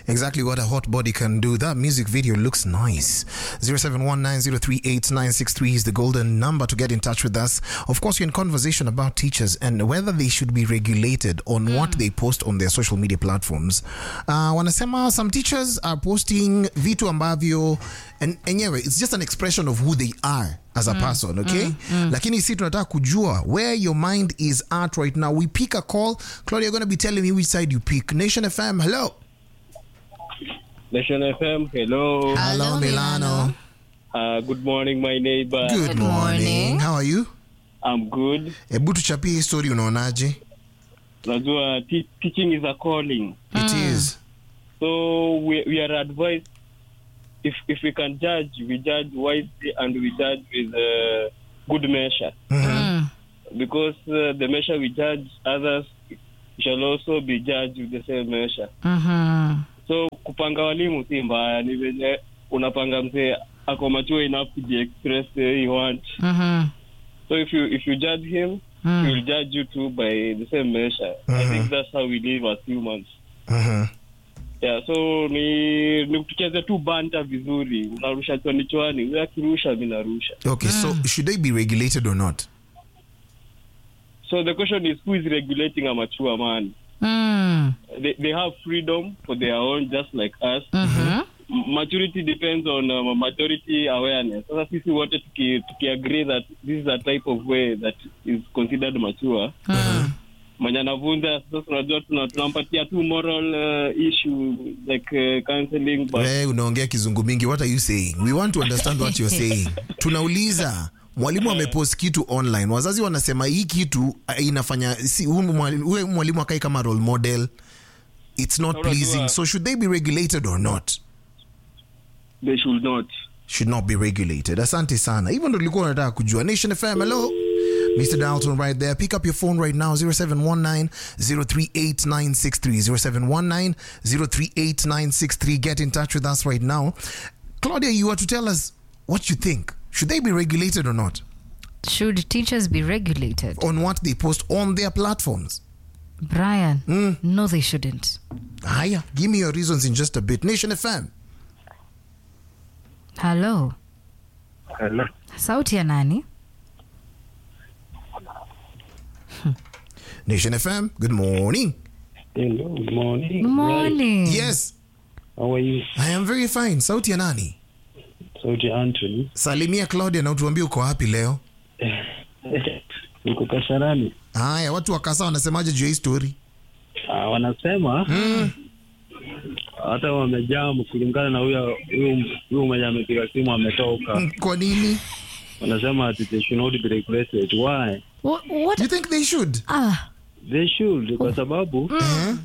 exactly what a hot body can do. That music video looks nice. 0719038963 is the golden number to get in touch with us. Of course, you're in conversation about teachers and whether they should be regulated on what they post on their social media platforms. Uh, wanasema some teachers are posting vitu ambavyo and, enyewe it's just an expression of who they are as a person okay lakini si tunataka kujua where your mind is at right now we pick a call claudia you're going to be telling me which side you pick nation fm hello Nation FM, hello. hello milano Uh, good morning, my neighbor. good, Good morning. morning. how are you I'm good. hebu tuchapie hii story unaonaje Najua te- teaching is a calling. it is So we, we are advised if, if we can judge, we judge wisely and we judge with uh, good measure. Mm. Because uh, the measure we judge others shall also be judged with the same measure. Mhm. So kupanga walimu si mbaya, ni venye unapanga mzee ako mature enough to be express the way you want. Mhm. So if you if you judge him, Mm. he will judge you too by the same measure. I think that's how we live as humans. Mhm. Yeah, so ni ni tucheze tu banta vizuri, unarusha chwani chwani, wewe akirusha mimi narusha. okay so should they be regulated or not So the question is who is regulating a mature man? Mm. They, they have freedom for their own just like us. Mhm. M- Maturity depends on um, maturity awareness. Sasa sisi wote tuki, tuki agree that this is a type of way that is considered mature. Mm. mwenye anavunja sasa tunajua tuna- tunampatia tu moral uh, issue like uh, counseling but we unaongea kizungu mingi what are you saying we want to understand what you're saying tunauliza mwalimu amepost kitu online wazazi wanasema hii kitu uh, inafanya si huyu mwalimu huyu mwalimu akai kama role model it's not Unajua- pleasing so should they be regulated or not they should not should not be regulated asante sana hivyo ndo tulikuwa unataka kujua nation fm hello mr dalton right there pick up your phone right now 0719 038963 0719 get in touch with us right now claudia you are to tell us what you think should they be regulated or not Should teachers be regulated? on what they post on their platforms Brian, no, they shouldn't. haya give me your reasons in just a bit nation fm Hello, Hello. sauti ya nani? nation fm good morning Hello, good morning. Good morning. yes How are you? i am very fine sauti ya nani Sauti Anthony. salimia claudia na utuambie uko wapi leo Niko Kasarani. haya watu wa kasa wanasemaje juu ya hii story Ah, wanasema hata wamejaa kulingana na huyo huyo huyo mwenye amepiga simu ametoka. Mm, kwa nini Wanasema ati they should not be regulated. Why? What? what? you think they should Ah, They should kwa sababu Eh?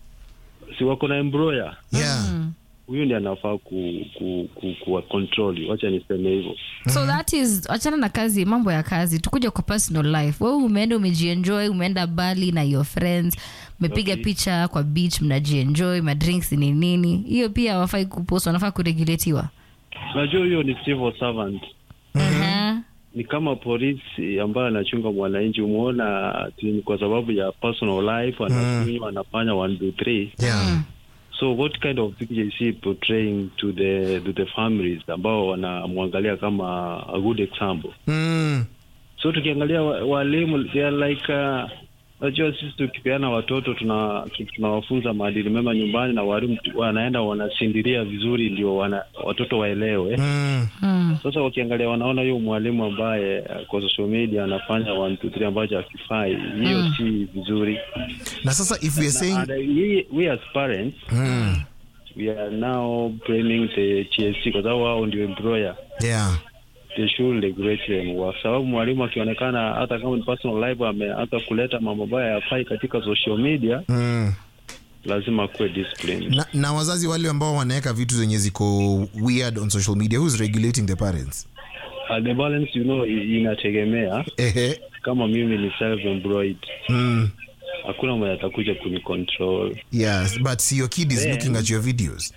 si wako na embroya. yeah Huyu ndiye anafaa ku, ku, ku, kuwa control. Wacha niseme hivyo. so that is achana na kazi mambo ya kazi tukuja kwa personal life wewe umeenda umejienjoy umeenda bali na your friends umepiga Okay. picha kwa beach mnajienjoy madrinks ni nini hiyo pia wafai kupost wanafaa kuregulatiwa Unajua huyo ni civil servant. Aha. ni kama polisi ambaye anachunga mwananchi. Umeona ati ni kwa sababu ya personal life anakunywa, anafanya one two three. yeah So what kind of picture is he portraying to the to the families ambao wanamwangalia kama a good example? mm. So tukiangalia wa- walimu they are like uh, Unajua sisi tukipeana watoto tuna tu- tunawafunza maadili mema nyumbani, na walimu tu- wanaenda wanasindiria vizuri, ndio wana, watoto waelewe. Mm. Mm. Sasa wakiangalia wanaona huyo mwalimu ambaye uh, kwa social media anafanya one two three ambacho hakifai, hiyo si vizuri. na sasa if we are Na- saying and, uh, we, we as parents mm. we are now blaming the TSC kwa sababu wao ndio employer. yeah They should regulate them kwa sababu mwalimu akionekana hata kama ni personal life ame hata kuleta mambo ambayo hayafai katika social media, mm. lazima kuwe discipline. na, na wazazi wale ambao wanaweka vitu zenye ziko weird on social media who's regulating the parents Uh, the balance you know i- inategemea ehe kama mimi ni self employed mm. hakuna mwenye atakuja kunicontrol yes but your kid is Then- looking at your videos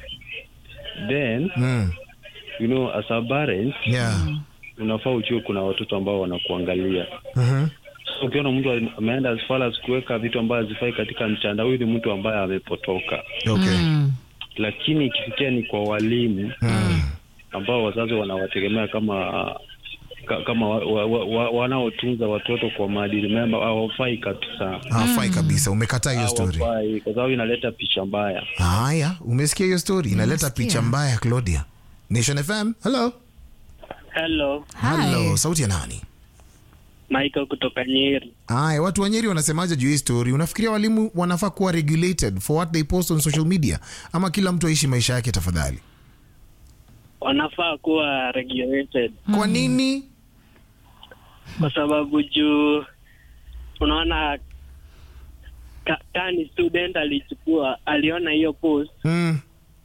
then mm. you know as a parent yeah unafaa ujue kuna watoto ambao wanakuangalia Mhm. so ukiona mtu ameenda as far as kuweka vitu ambayo hazifai katika mtandao huyu ni mtu ambaye amepotoka okay Mm. lakini ikifikia ni kwa walimu ambao wazazi wanawategemea kama ka- kama wa, wa, wa, wa, wanaotunza watoto kwa maadili mema hawafai kabisa hawafai kabisa umekataa hiyo story hawafai kwa sababu inaleta picha mbaya haya umesikia hiyo story inaleta Nimesikia. picha mbaya claudia nation fm hello Hello, hello Hi. sauti ya nani Michael kutoka Nyeri. Aya, watu wa Nyeri wanasemaje juu hii story? Unafikiria walimu wanafaa kuwa regulated for what they post on social media, ama kila mtu aishi maisha yake tafadhali? Wanafaa kuwa regulated Kwa nini? kwa sababu juu unaona ka, ka ni student alichukua aliona hiyo post Mm.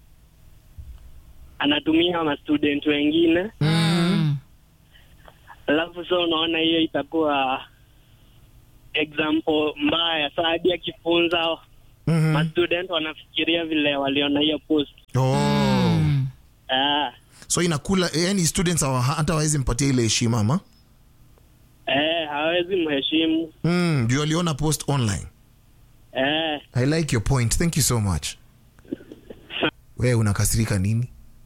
anatumia ma student wengine Mm. alafu so unaona hiyo itakuwa example mbaya saa hadi akifunza Mhm. ma student wanafikiria vile waliona hiyo post Oh. ah, So inakula yani students hawa- hata hawawezi mpatia ile heshima ama? eh, hawezi mheshimu Mm, ndio aliona post online. eh, I like your point. Thank you so much. Wewe unakasirika nini?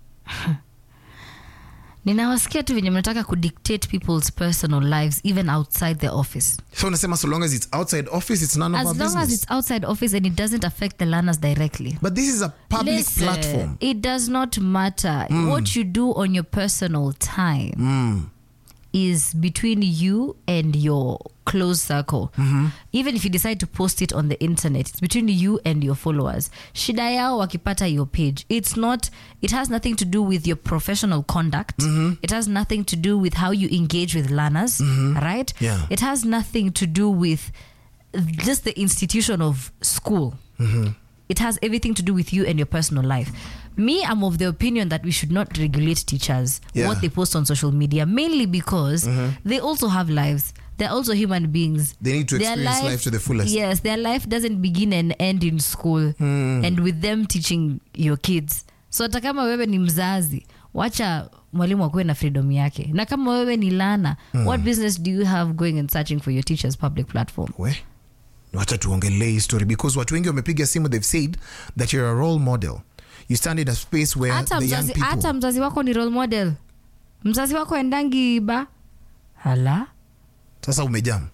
ninawasikia tu venye mnataka kudictate people's personal lives even outside the office So unasema so long as it's outside office it's none of as our long business. as it's outside office and it doesn't affect the learners directly But this is a public Listen, platform. It does not matter. What you do on your personal time Mm. is between you and your close circle. Even if you decide to post it on the internet, it's between you and your followers. Shida yao wakipata your page. It's not, it has nothing to do with your professional conduct. It has nothing to do with how you engage with learners, right? Yeah. It has nothing to do with just the institution of school. It has everything to do with you and your personal life. Me, I'm of the opinion that we should not regulate teachers Yeah. what they post on social media, mainly because they also have lives. They're also human beings. They need to Their experience life to the fullest. Yes, their life doesn't begin and end in school and with them teaching your kids. So hata kama wewe ni mzazi, wacha mwalimu akuwe na freedom yake. Na kama wewe ni lana, what business do you have going and searching for your teacher's public platform? we wacha tuongelee hii story because watu wengi wamepiga simu they've said that you're a role model you stand in a space where hata the young mzazi, people hata mzazi wako ni role model mzazi wako endangi ba hala sasa umejam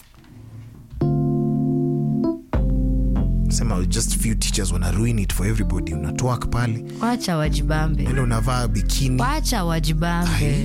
sema just few teachers wana ruin it for everybody unatwak pale wacha wajibambe enda unavaa bikini wacha wajibambe